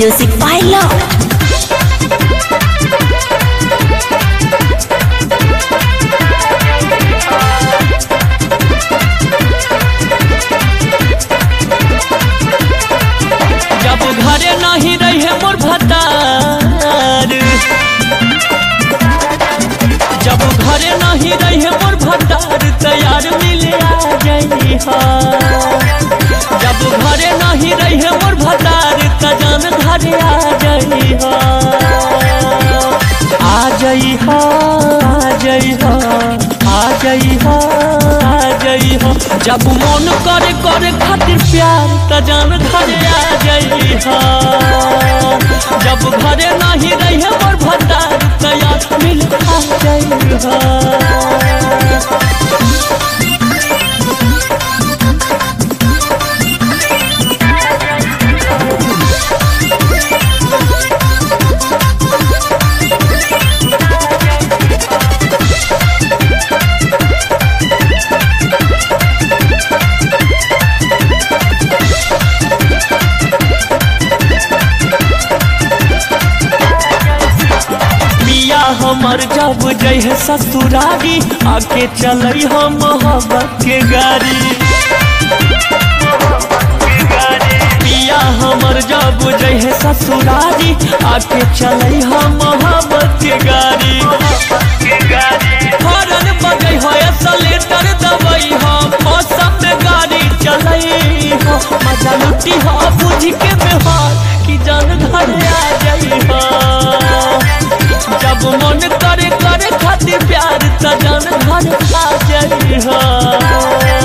Music by Love. जब घरे नहीं रहे मोर भतार जब घरे नहीं रहे मोर भतार तैयार मिले आ जाई हा जब घरे नहीं रहे मोर भतार त जान घरे आ जाई हा आ जाई हा आ जाई हा आ जाई हा आ जाई हा जब मन करे करे खातिर प्यार त जान घरे आ जाई हा जब घरे नहीं रहे मोर भतार तैयार मिल आ जाई हा पिया हमर जब जय ससुरारी आके चलई हम मोहब्बत के गाड़ी पिया हमर जब जय ससुरारी आके चलई हम मोहब्बत के गाड़ी हरन बजई हो सलेटर दबई हो मौसम में गाड़ी चलई हो मजा लुटी हो बुझ के बेहार कि जान घर आ जाई हो जब मन करे करे खातिर प्यार त जान घर आ जाई हो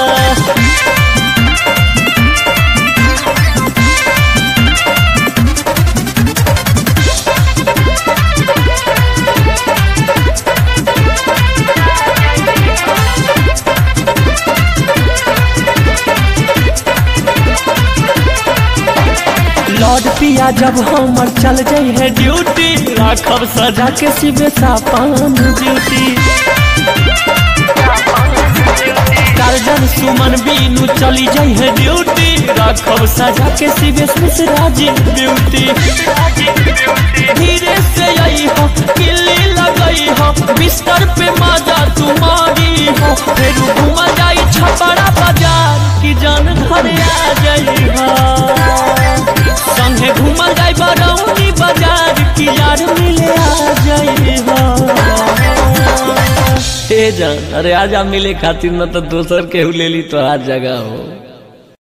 लौट पिया जब हमर चल जाई है ड्यूटी राखब सजा के सिबे सापान ड्यूटी टारजन सुमन बीनू चली जाई है ड्यूटी राखब सजा के सिबे मिश्राजी ड्यूटी धीरे से आई हो किल्ली लगई हो बिस्तर पे माजा तुम्हारी हो फिर घूम जाई छपरा बाजार की जान घर आ जाई हो संगे घूमल जाई बरौनी बाजार की यार मिले आ जाई हो ए जान अरे आजा मिले खातिर न तो दोसर केहू ले ली तो हर जगह हो